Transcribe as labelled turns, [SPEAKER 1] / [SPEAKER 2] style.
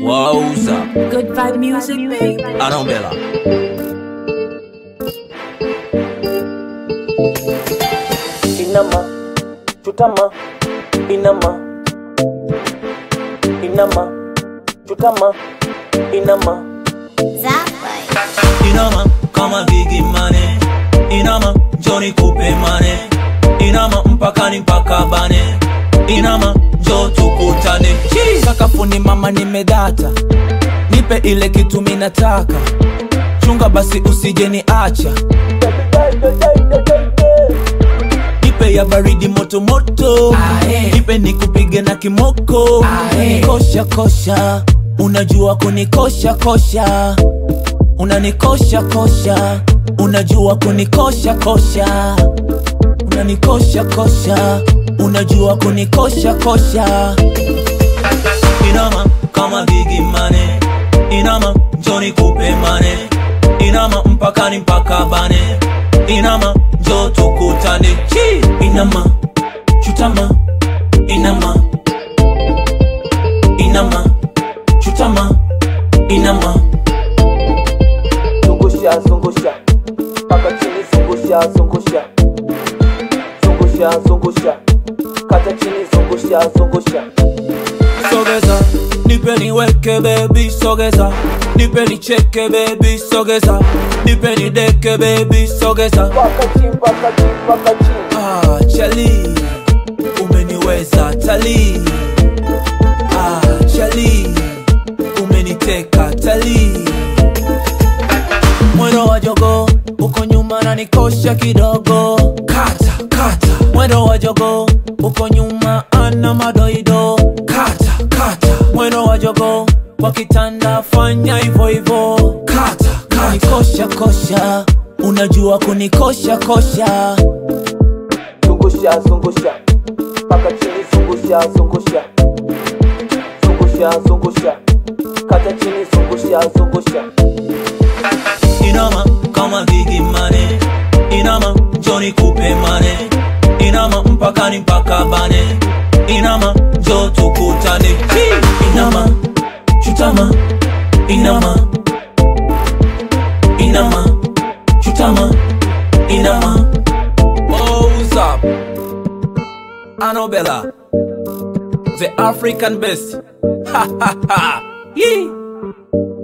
[SPEAKER 1] Wauza
[SPEAKER 2] Good vibe music, baby.
[SPEAKER 1] Anombela
[SPEAKER 3] Inama, chutama, inama, inama, chutama, inama.
[SPEAKER 1] Inama kama Biggie Money Inama Johnny kupe mane Inama mpakani mpaka bane Inama njo tukutane Chi! Sakafuni mama nimedata Nipe ile kitu minataka Chunga basi usije ni acha Nipe ya baridi moto moto Nipe nikupige na kimoko Kosha kosha Unajua kunikosha kosha unanikosha kosha unajua kunikosha kosha unanikosha kosha unajua kunikosha kosha inama kama Biggie Money inama njoni kupe mane inama mpakani mpaka bane inama njo tukutane Chi! inama chutama inama inama chutama inama
[SPEAKER 3] Zungusha, zungusha, paka chini, zungusha, zungusha, zungusha, zungusha, kata chini, zungusha, zungusha.
[SPEAKER 1] sogeza nipe niweke bebi sogeza nipe nicheke bebi sogeza nipe nideke bebi sogeza
[SPEAKER 3] Paka chini, paka chini, paka chini.
[SPEAKER 1] ah, chali umeniweza tali ah, chali umeniteka tali mwendo wa jogo uko nyuma na nikosha kidogo kata kata mwendo wa jogo uko nyuma ana madoido kata kata mwendo wa jogo kwa kitanda fanya hivyo hivyo kata kata nikosha kosha unajua kunikosha kosha
[SPEAKER 3] Zungusha, zungusha, paka chini, zungusha, zungusha, zungusha, zungusha, kata chini, zungusha, zungusha.
[SPEAKER 1] inama kama Biggie Money inama Johnny kupe mane inama mpakani mpaka bane inama njo tukutane Chi! inama chutama inama inama chutama inama What's up? Anobella the African best ha ha ha Yee!